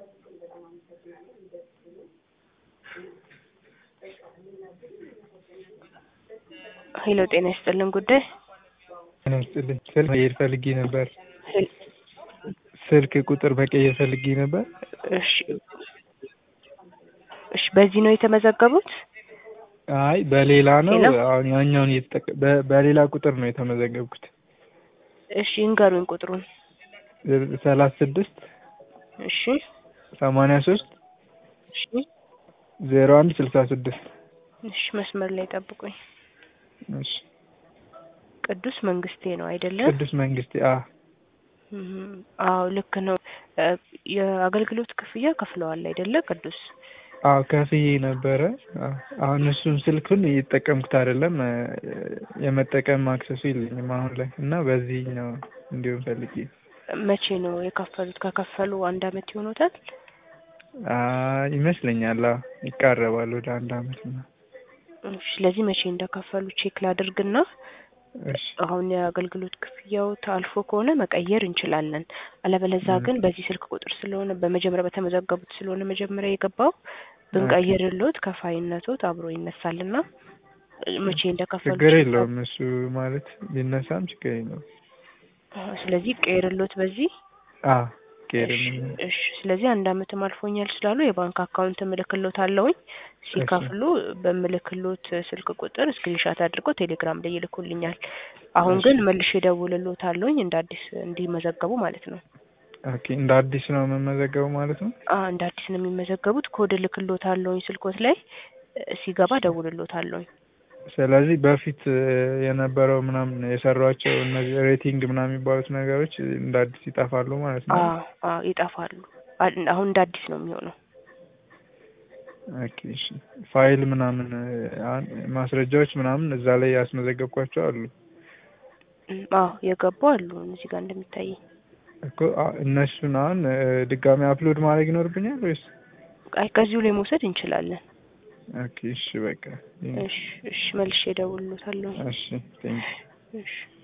ሄሎ ጤና ይስጥልን ጉዳይ ጤና ይስጥልኝ ስልክ መቀየር ፈልጌ ነበር ስልክ ቁጥር መቀየር ፈልጌ ነበር እሺ እሺ በዚህ ነው የተመዘገቡት አይ በሌላ ነው ሄሎ? አሁን ያኛውን እየተጠቀ በ- በሌላ ቁጥር ነው የተመዘገብኩት እሺ ይንገሩኝ ቁጥሩን ሰላሳ ስድስት እሺ ሰማንያ ሶስት እሺ ዜሮ አንድ ስልሳ ስድስት እሺ መስመር ላይ ጠብቁኝ እሺ ቅዱስ መንግስቴ ነው አይደለም ቅዱስ መንግስቴ አ እም፣ አዎ ልክ ነው እ፣ የአገልግሎት ክፍያ ከፍለዋል አይደለ ቅዱስ አዎ ከፍዬ ነበረ አዎ። አሁን እሱን ስልኩን እየተጠቀምኩት አይደለም እ፣ የመጠቀም አክሰሱ የለኝም አሁን ላይ እና በዚህኛው እንዲሁም ፈልጌ መቼ ነው የከፈሉት ከከፈሉ አንድ አመት ይሆኖታል አ፣ ይመስለኛል አዎ ይቃረባል ወደ አንድ አመት ነው እሺ ስለዚህ መቼ እንደከፈሉ ቼክ ላድርግና እሺ አሁን የአገልግሎት ክፍያው ታልፎ ከሆነ መቀየር እንችላለን። አለበለዛ ም። ግን በዚህ ስልክ ቁጥር ስለሆነ በመጀመሪያ በተመዘገቡት ስለሆነ መጀመሪያ የገባው ብንቀይርሎት ከፋይነቶት አብሮ ይነሳልና መቼ እንደከፈሉ ችግር ቼክ የለውም እሱ ማለት ቢነሳም ችግር የለውም አዎ፣ ስለዚህ ቀይርሎት በዚህ አ ቄርም እሺ፣ እሺ። ስለዚህ አንድ አመትም አልፎኛል ስላሉ የባንክ አካውንት እምልክሎት አለውኝ ሲከፍሉ በምልክሎት ስልክ ቁጥር ስክሪንሻት አድርገው ቴሌግራም ላይ ይልኩልኛል። አሁን እሺ። ግን መልሼ ደውልሎት አለውኝ እንደ አዲስ እንዲመዘገቡ ማለት ነው። ኦኬ እንደ አዲስ ነው የምመዘገበው ማለት ነው አ እንደ አዲስ ነው የሚመዘገቡት። ኮድ ልክሎት አለውኝ ስልኮት ላይ እ፣ ሲገባ ደውልሎት አለውኝ። ስለዚህ በፊት እ፣ የነበረው ምናምን የሰሯቸው እነዚህ ሬቲንግ ምናምን የሚባሉት ነገሮች እንደ አዲስ ይጠፋሉ ማለት ነው አ አ ይጠፋሉ። አ- አሁን እንደ አዲስ ነው የሚሆነው። ኦኬ እሺ ፋይል ምናምን እ፣ አሁን ማስረጃዎች ምናምን እዛ ላይ ያስመዘገብኳቸው አሉ እም፣ አዎ የገቡ አሉ እዚህ ጋር እንደሚታየኝ። እኮ አ- እነሱን አሁን እ፣ ድጋሚ አፕሎድ ማድረግ ይኖርብኛል ወይስ አይ ከዚሁ ላይ መውሰድ እንችላለን። ኦኬ እሺ በቃ እሺ፣ እሺ መልሼ ደውልሎት አለውኝ። እሺ ቴንክ እሺ